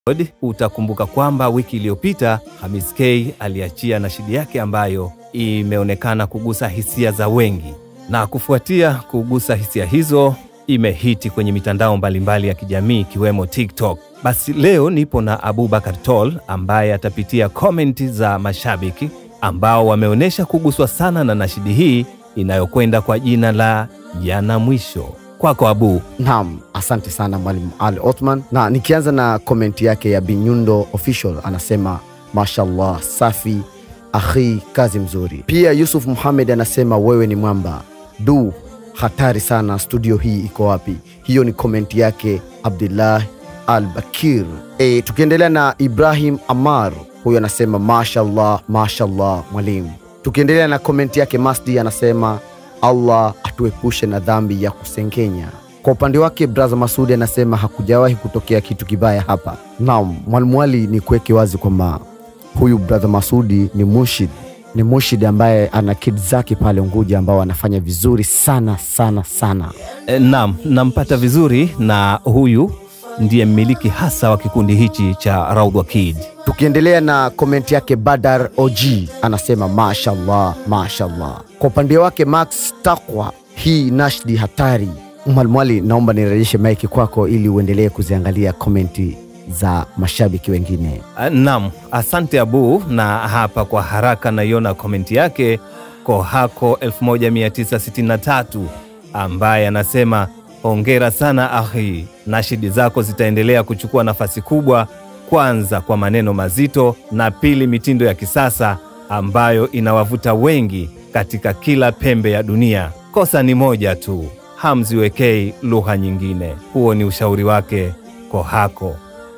Utakumbuka kwamba wiki iliyopita Hamis K aliachia nashidi yake ambayo imeonekana kugusa hisia za wengi, na kufuatia kugusa hisia hizo imehiti kwenye mitandao mbalimbali ya kijamii ikiwemo TikTok. Basi leo nipo na Abubakar Tol ambaye atapitia komenti za mashabiki ambao wameonyesha kuguswa sana na nashidi hii inayokwenda kwa jina la Yana Mwisho. Kwako Abu. Naam, asante sana Mwalimu Ali Othman, na nikianza na komenti yake ya Binyundo Official anasema mashallah, safi akhi, kazi mzuri. Pia Yusuf Muhamed anasema wewe ni mwamba du, hatari sana, studio hii iko wapi? Hiyo ni komenti yake Abdullah Al Bakir. E, tukiendelea na Ibrahim Amar, huyo anasema mashallah, mashallah mwalimu. Tukiendelea na komenti yake Masdi anasema Allah atuepushe na dhambi ya kusengenya. Kwa upande wake braza Masudi anasema hakujawahi kutokea kitu kibaya hapa. Naam, mwalimu Ali, ni kuweke wazi kwamba huyu braza Masudi ni mushid, ni mushid ambaye ana kid zake pale Unguja ambao anafanya vizuri sana sana sana. E, naam, nampata vizuri na huyu ndiye mmiliki hasa wa kikundi hichi cha Raudhwa Kid. Tukiendelea na komenti yake Badar OG anasema mashallah, mashallah. Kwa upande wake Max Takwa, hii nashdi hatari. Mwalimu Ali, naomba nirejeshe maiki kwako ili uendelee kuziangalia komenti za mashabiki wengine. Ah, Naam, asante Abu, na hapa kwa haraka naiona komenti yake Kohako 1963 ambaye anasema hongera sana ahi, nashidi zako zitaendelea kuchukua nafasi kubwa, kwanza kwa maneno mazito na pili mitindo ya kisasa ambayo inawavuta wengi katika kila pembe ya dunia. Kosa ni moja tu, hamziwekei lugha nyingine. Huo ni ushauri wake Kohako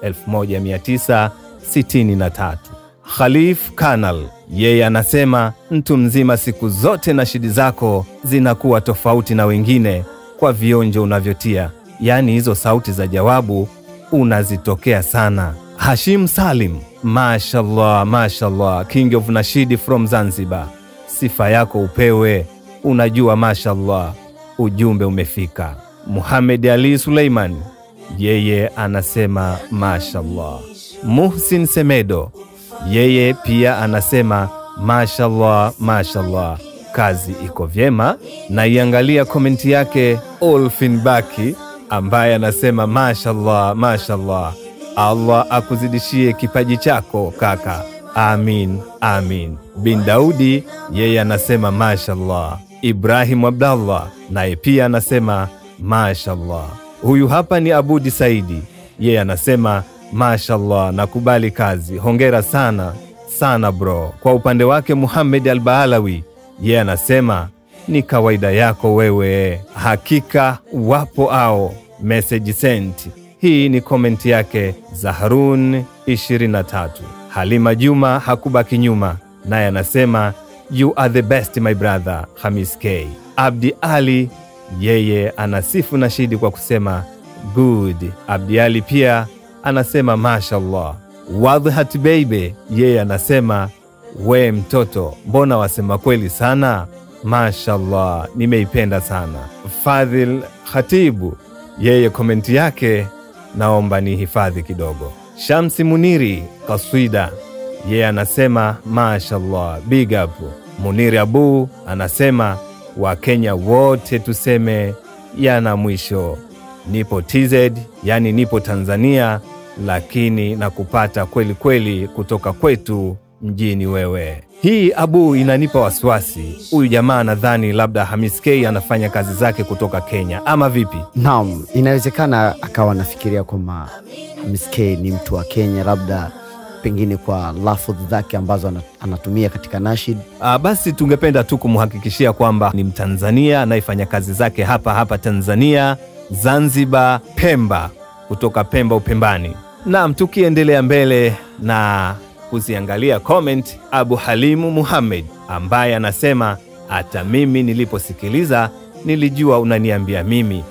1963. Khalif Kanal yeye anasema mtu mzima, siku zote na shidi zako zinakuwa tofauti na wengine kwa vionjo unavyotia, yaani hizo sauti za jawabu unazitokea sana. Hashim Salim, mashallah, mashallah, king of nashidi from Zanzibar, sifa yako upewe, unajua, mashallah, ujumbe umefika. Muhamed Ali Suleiman yeye anasema mashallah. Muhsin Semedo yeye pia anasema mashallah, mashallah, kazi iko vyema. Na iangalia komenti yake Olfin Baki ambaye anasema mashallah, mashallah, Allah akuzidishie kipaji chako kaka, amin, amin. Bin Daudi yeye anasema mashallah. Ibrahim Abdallah naye pia anasema mashallah. Huyu hapa ni Abudi Saidi, yeye anasema mashallah, nakubali kazi, hongera sana sana bro. Kwa upande wake Muhamed Albaalawi yeye anasema ni kawaida yako wewe, hakika wapo ao message sent. Hii ni komenti yake Zaharun 23. Halima Juma hakubaki nyuma, naye anasema you are the best my brother Hamis K. Abdi Ali yeye anasifu nashidi kwa kusema good. Abdi Ali pia anasema mashallah. Wadhat Beibe yeye anasema we mtoto, mbona wasema kweli sana, mashallah, nimeipenda sana. Fadhil Khatibu yeye komenti yake naomba ni hifadhi kidogo. Shamsi Muniri kaswida yeye anasema mashallah, big up. Muniri Abu anasema Wakenya wote tuseme yana mwisho. Nipo TZ, yani nipo Tanzania, lakini na kupata kweli kweli kutoka kwetu mjini wewe. Hii Abu inanipa wasiwasi. Huyu jamaa nadhani labda Hamis K anafanya kazi zake kutoka Kenya ama vipi? Naam, inawezekana akawa anafikiria kwamba Hamis K ni mtu wa Kenya, labda pengine kwa lafudhi zake ambazo ana- anatumia katika nashid. Ah, basi tungependa tu kumhakikishia kwamba ni Mtanzania anayefanya kazi zake hapa hapa Tanzania, Zanzibar, Pemba, kutoka Pemba Upembani. Naam, tukiendelea mbele na kuziangalia comment, Abu Halimu Muhammed ambaye anasema hata mimi niliposikiliza nilijua unaniambia mimi.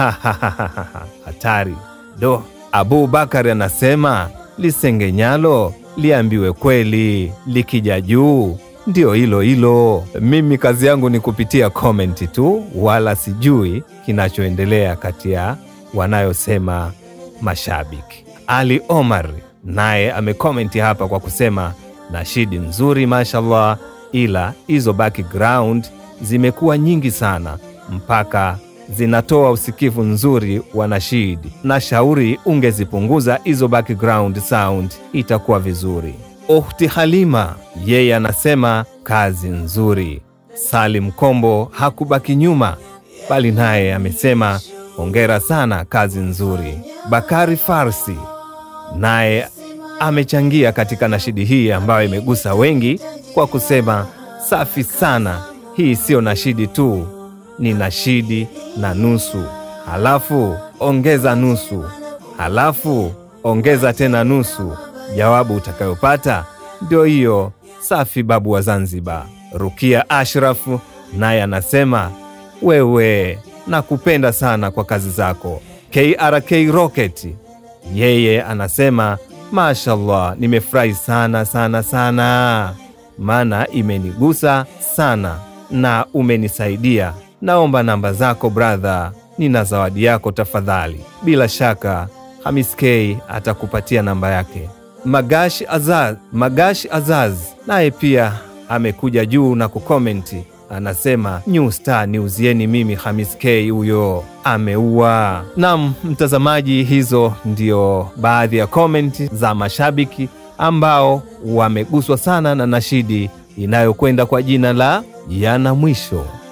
Hatari do. Abu Bakari anasema lisengenyalo liambiwe kweli, likija juu ndio hilo hilo. Mimi kazi yangu ni kupitia komenti tu, wala sijui kinachoendelea kati ya wanayosema mashabiki. Ali Omar naye amekomenti hapa kwa kusema nashidi nzuri mashallah, ila hizo background zimekuwa nyingi sana mpaka zinatoa usikivu nzuri wa nashidi. Na shauri ungezipunguza hizo background sound, itakuwa vizuri. Ukhti Halima yeye anasema kazi nzuri. Salim Kombo hakubaki nyuma, bali naye amesema hongera sana, kazi nzuri. Bakari Farsi naye amechangia katika nashidi hii ambayo imegusa wengi kwa kusema safi sana, hii siyo nashidi tu, ni nashidi na nusu, halafu ongeza nusu, halafu ongeza tena nusu. Jawabu utakayopata ndio hiyo. Safi, babu wa Zanzibar. Rukia Ashrafu naye anasema wewe, nakupenda sana kwa kazi zako. KRK Rocket yeye anasema mashallah, nimefurahi sana sana sana, maana imenigusa sana na umenisaidia. Naomba namba zako brother, nina zawadi yako tafadhali. Bila shaka Hamis K atakupatia namba yake. Magash Azaz, Magash Azaz naye pia amekuja juu na kukomenti anasema New Star niuzieni mimi Hamis K, huyo ameua. Nam mtazamaji, hizo ndio baadhi ya komenti za mashabiki ambao wameguswa sana na nashidi inayokwenda kwa jina la yana mwisho.